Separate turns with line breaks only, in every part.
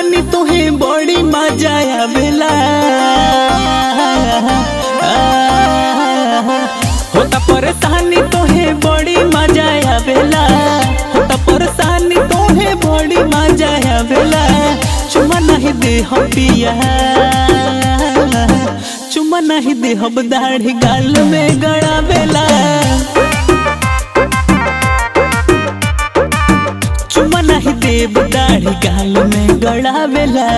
परेशानी तोहे बड़ी मजा आवेला होता परेशानी तोहे बड़ी मजा आवेला होता परेशानी तोहे बड़ी मजा आवेला चुमा नहीं दे हम पिया चुमा नहीं दे हम दाढ़ी गाल में गड़ावेला चुमा नहीं देव दाढ़ी गाल में गड़ावेला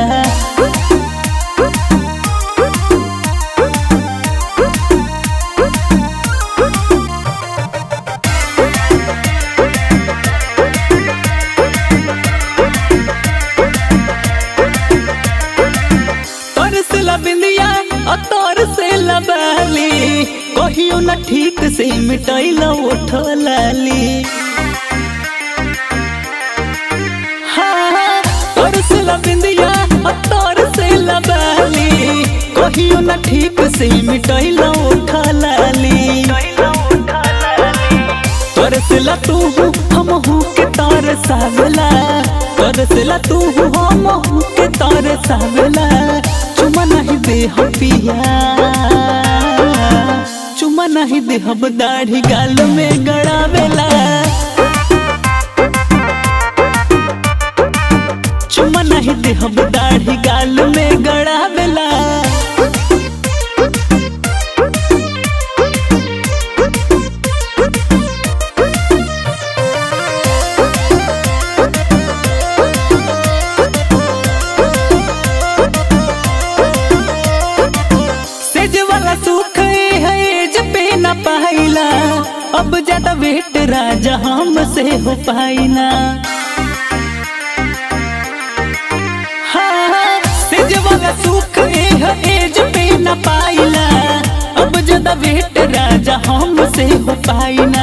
तोर से लबिंदिया और तोर से लबाली कहियो न ठीक से मिटैल उठो लाली हाँ, तोर से लबिंदिया और तोर से लबाली कहियो न ठीक से मिटैल उठो लाली तोर से ला तू हम हूँ के तार सावला तोर से ला तू हम हूँ के तार सावला चुमा नहीं दे हम पिया चुमा नहीं दे हम दाढ़ी गाल में गड़ावेला चुमा नहीं दे हम दाढ़ी गाल में गड़ावेला सेज वाला सुख है जब पे न पाइला अब ज्यादा वेट राजा हमसे हो पाइना हाँ, सेज वाला सुख है एज पे न पाइला अब ज्यादा वेट राजा हमसे हो पाइना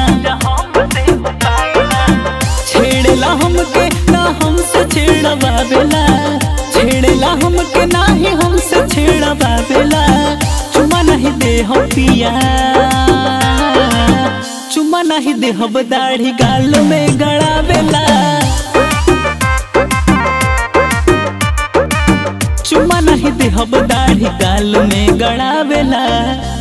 छेड़ला हमके ना हमसे छेड़वावेला छेड़ला हमके ना ही हमसे छेड़वावेला चुमा नहीं दे हम पिया चुमा नहीं दे हम दाढ़ी गाल में गड़ावेला चुमा नहीं दे हम दाढ़ी गाल में गड़ावेला